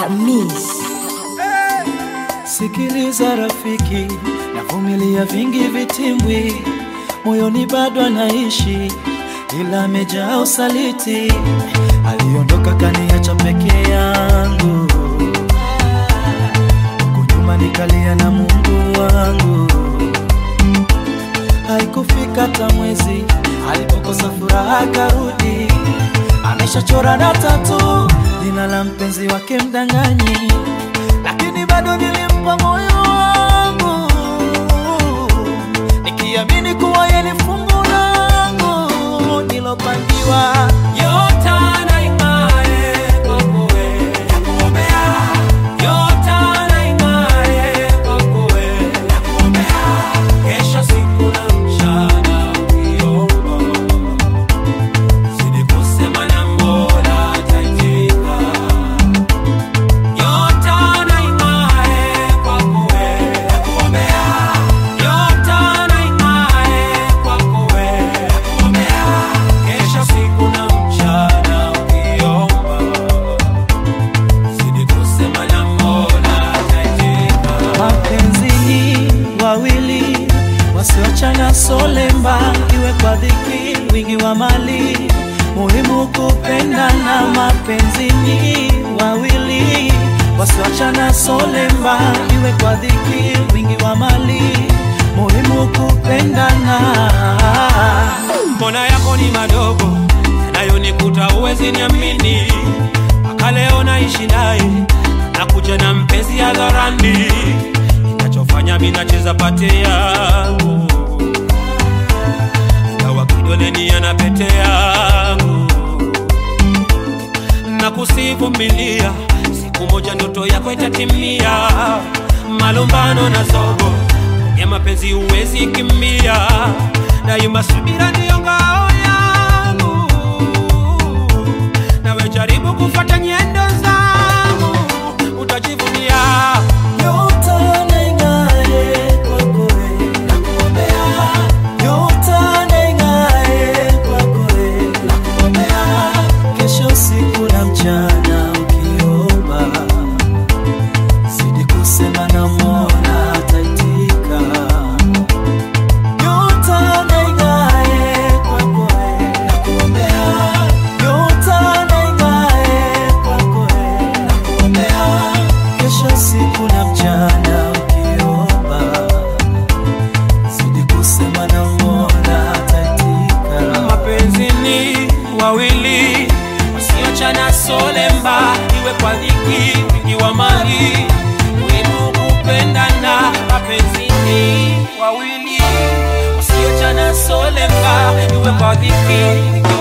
Hamis. Sikiliza rafiki, navumilia vingi vitimbwi, moyoni bado anaishi, ila amejaa usaliti. Aliondoka kaniacha peke yangu, huku nyuma nikalia na Mungu wangu. Haikufika hata mwezi alipokosa furaha akarudi, ameshachora na tatu jina la mpenzi wake mdanganyi, lakini bado nilimpa moyo wangu nikiamini kuwa yeye ni fungu langu nilopangiwa. Nyota na ing'ae kwako wewe, nakuombea. Nyota na ing'ae kwako wewe, nakuombea. Kesho siku na mchana ukiomba, zidi kusema na Mola ataitika. Nyota na ing'ae kwako wewe, nakuombea. Nyota na ing'ae kwako wewe, nakuombea. Kesho siku na mchana ukiomba, zidi kusema na Mola ataitika. Mapenzi ni wawili wasiochana solemba, iwe kwa dhiki, wingi wa mali, muhimu kupendana. Mapenzi ni wawili wasiochana solemba, iwe kwa dhiki, wingi wa mali, muhimu kupendana. mbona yako ni madogo yanayonikuta uwezi niamini mpaka leo naishi naye nakuja na mpenzi hadharani inachofanya mi nacheza pate yangu ingawa kidoleni ana pete yangu na kusivumilia siku moja ndoto yako itatimia malumbano na zogo ya mapenzi huwezi kimbia daima subira ndiyo ngao yangu nawe jaribu kufuata nyendo zangu utajivunia Nyota na ing'ae kwako wewe, nakuombea. Nyota na ing'ae kwako wewe, nakuombea. Kesho usiku na mchana ukiomba, zidi kusema na Mola ataitika. Nyota na ing'ae kwako wewe, nakuombea. Nyota na ing'ae kwako wewe, nakuombea. Kesho usiku na mchana ukiomba, zidi kusema na Mola ataitika. mapenzi ni wawili wasiochana solemba iwe kwa dhiki wingi wa mali muhimu kupendana mapenzi ni wawili wasiochana solemba iwe kwa dhiki wingi